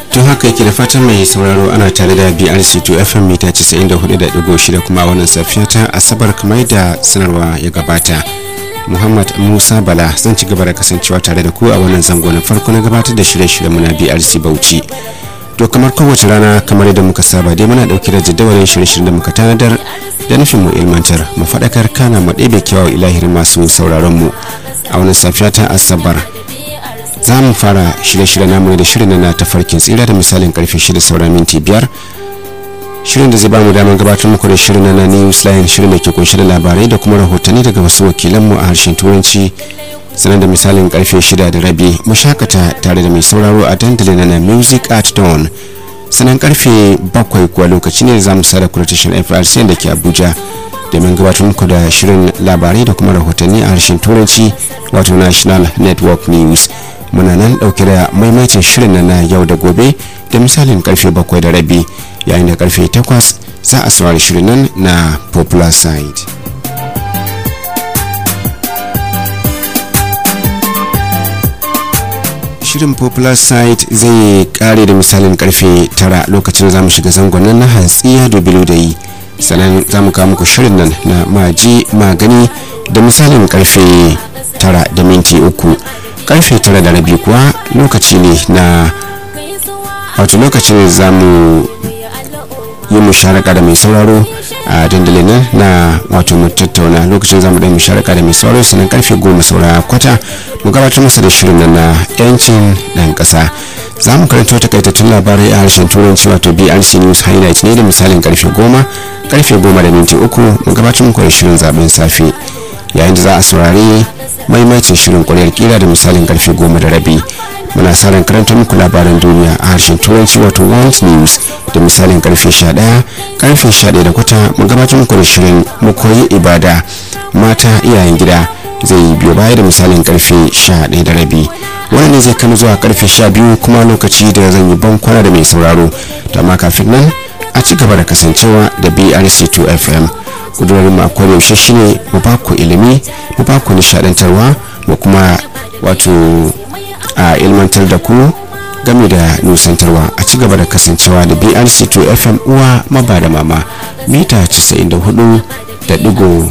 tun haka yake da fatan mai sauraro ana tare da brc2 fm mita 94.6 kuma wannan safiya ta asabar kamar da sanarwa ya gabata muhammad musa bala zan ci gaba da kasancewa tare da ku a wannan zango na farko na gabatar da shirye-shiryen muna brc bauchi to kamar kowace rana kamar yadda muka saba dai muna dauke da jadawalin shirye-shiryen da muka tanadar da nufin mu ilmantar mu faɗakar kana mu ɗebe kyawawan ilahirin masu sauraron mu a wannan safiya ta asabar za mu fara shirye-shirye namu da shirin na tafarkin tsira da misalin karfe shida sauran minti biyar shirin da zai ba mu damar gabatar muku da shirin na news line shirin da ke kunshe da labarai da kuma rahotanni daga wasu wakilanmu a harshen turanci sanar da misalin karfe shida da rabi mu shakata tare da mai sauraro a dandalin na music at dawn sanan karfe bakwai kuwa lokaci ne za mu sada kuritashin frc da ke abuja domin gabatar muku da shirin labarai da kuma rahotanni a harshen turanci wato national network news muna nan dauke da maimaitin shirin na yau da gobe da misalin karfe bakwai da rabi yayin da karfe takwas za a saurari shirin nan na popular side shirin popular site zai kare da misalin karfe tara lokacin za mu shiga zangon nan na hatsiya da bilu da yi sannan za mu kawo muku shirin nan na maji magani da misalin karfe tara da minti uku karfe tara da rabi kuwa lokaci ne na wato lokacin za mu yi musharaka da mai sauraro a dandalin nan na wato mu tattauna lokacin zamu da musharaka da mai sauraro sannan karfe goma saura kwata mu gabatar masa da shirin nan na yancin dan kasa za mu karanto takaitattun labarai a harshen turanci wato brc news highlight ne da misalin karfe goma karfe goma da minti uku mu gabatar muku da shirin zaben safe yayin da za a saurari maimaitin shirin kwaryar kira da misalin karfe goma da rabi muna sa ran karanta muku labaran duniya a harshen turanci wato world news da misalin karfe 11 karfe 11 da kwata mu gabatar muku da shirin mu koyi ibada mata iyayen gida zai biyo baya da misalin karfe 11 da rabi wannan ne zai kama zuwa karfe 12 kuma lokaci da zan yi ban kwana da mai sauraro to amma kafin nan a ci gaba da kasancewa da brc2 fm kudurorin mu akwai yaushe shine mu ba ku ilimi mu ba ku nishadantarwa mu kuma wato a ilmantar da ku game da nusantarwa a ci gaba da kasancewa da brc2 fm uwa maba da mama mita 94 da digo